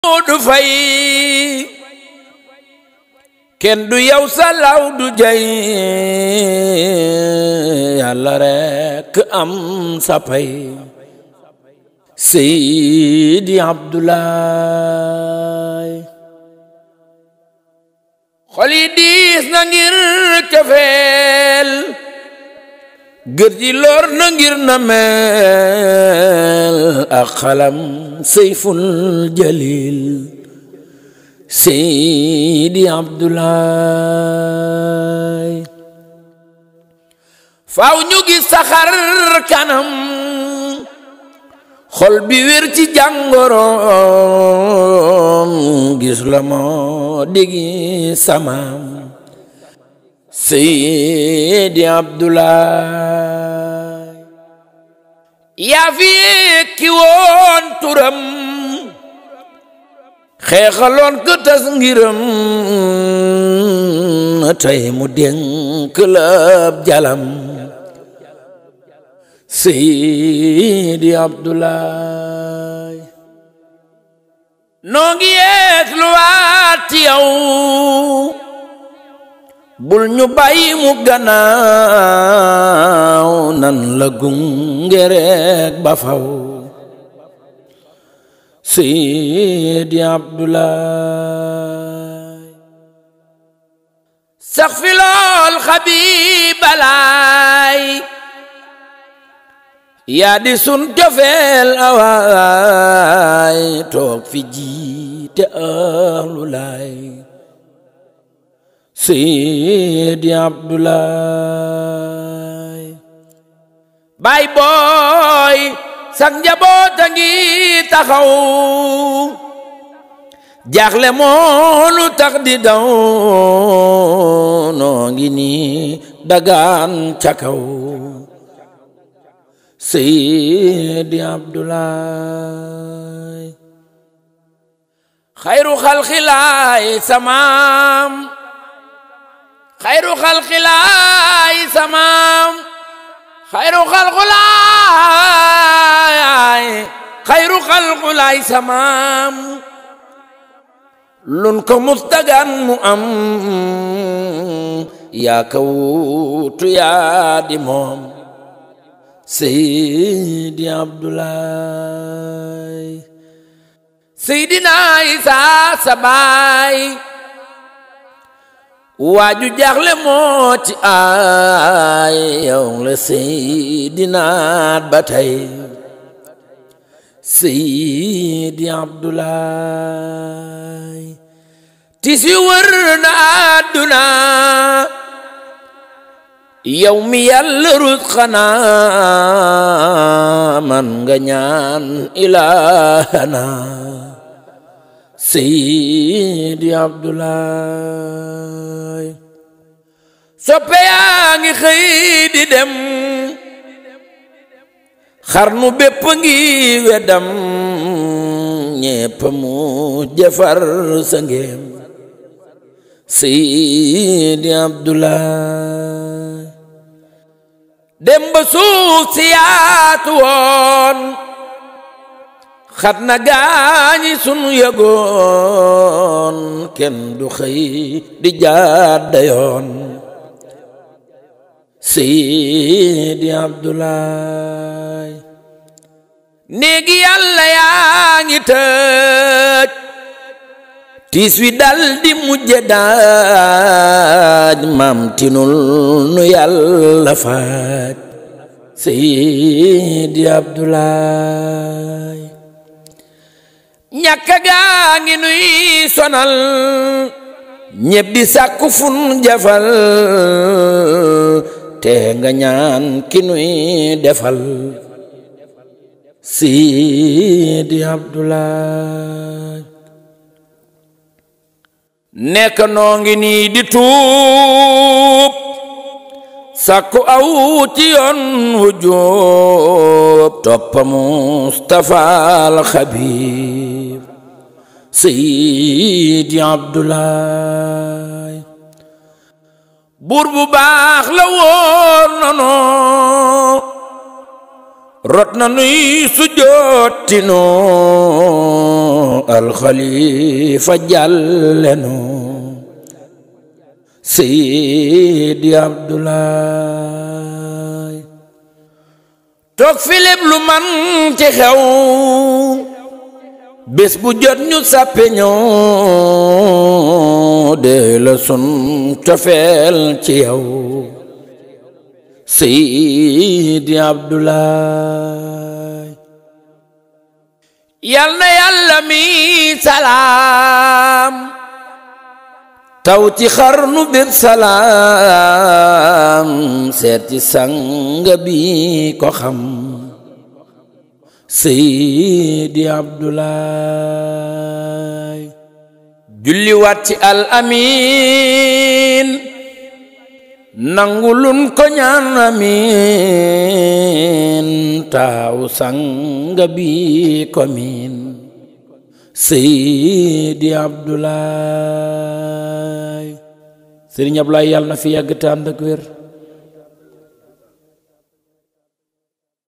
du fay kenn du yow salaw du jay yàlla rekk am sa pay Seydi Abdoulaye xol yi diis na ngir cofeel gër ji lor na ngir na mel ak xalam Seyful Jalil Seydi Abdoulaye faaw ñu gis saxar kanam xol bi wér ci jàngoroom gis la moo digi samaam Seydi Abdoulaye yaa fi yekki woon turam xeexaloon ko tas ngiram tey mu dénk lab jalam Seydi Abdoulaye noo ngi yeeg lu waat yow bul ñu bàyyi mu gannaaw nan la gunge rek ba faw Seydi Abdoulaye sax fi lool xabibalaay yaa di sun cofeel awaay toog fi jiite ahlu laay Seydi Abdoulaye baay booy sak njaboota ngi taxaw jaaxle moonu tax di daw noo ngi nii dagaan ca kaw Seydi Abdoulaye xayru xalxilaay samaam xayru xalxilaay samaam xayru xalxulaay xayru xalxulaay samaam lun ko mustagan mu am yaa ka wuutu yaa di moom Seydi Abdoulaye Seydina Isa sa baay waaju jaaxle moo ci ay yow la Seydina ba tey Seydi Abdoulaye tis yu wër na àdduna yow mi yàlla rut xanaa man nga ñaan ilaahana Seydi Abdoulaye soppe yaa ngi xëy di dem xarnu bépp ngi weddam ñépp mu jëfar sa ngéem Seydi Abdoulaye dem ba suuf si yaatu woon xat na gaañi sunu yëgoon kenn du xëy di jàdda yoon Seydi Abdoulaye néegi yàlla yaa ngi tëj tiis wi dal di mujje daaj maam tinul nu yàlla faaj Seydi Abdoulaye ñàkka gaa ngi nuy sonal ñépp di sàkku fun jafal te nga ñaan ki nuy defal Seydi Abdoulaye nekk noo ngi nii di tuub sàkku aw ci yoon wu jóob toppa Mustafa al Xabib Seydi Abdoulaye buur bu baax la woon nono rot na nuy sujjootinu alxalifa jàllenu seydi abdulaay toog filip lu man ci xew bés bu jot ñu sàppe ñoo de la sun cofeel ci yow seydi abdulaay yal na yàlla mi salaam taw ci xarnu bépp salaam seet ci sanga bi ko xam seydi abdulaay julli waat ci al amin nangulun ko ñaan amin taaw sanga bi ko min seydi abdulaay sëriñ Ablaay yàlla na fi yàgg te ànd ak wér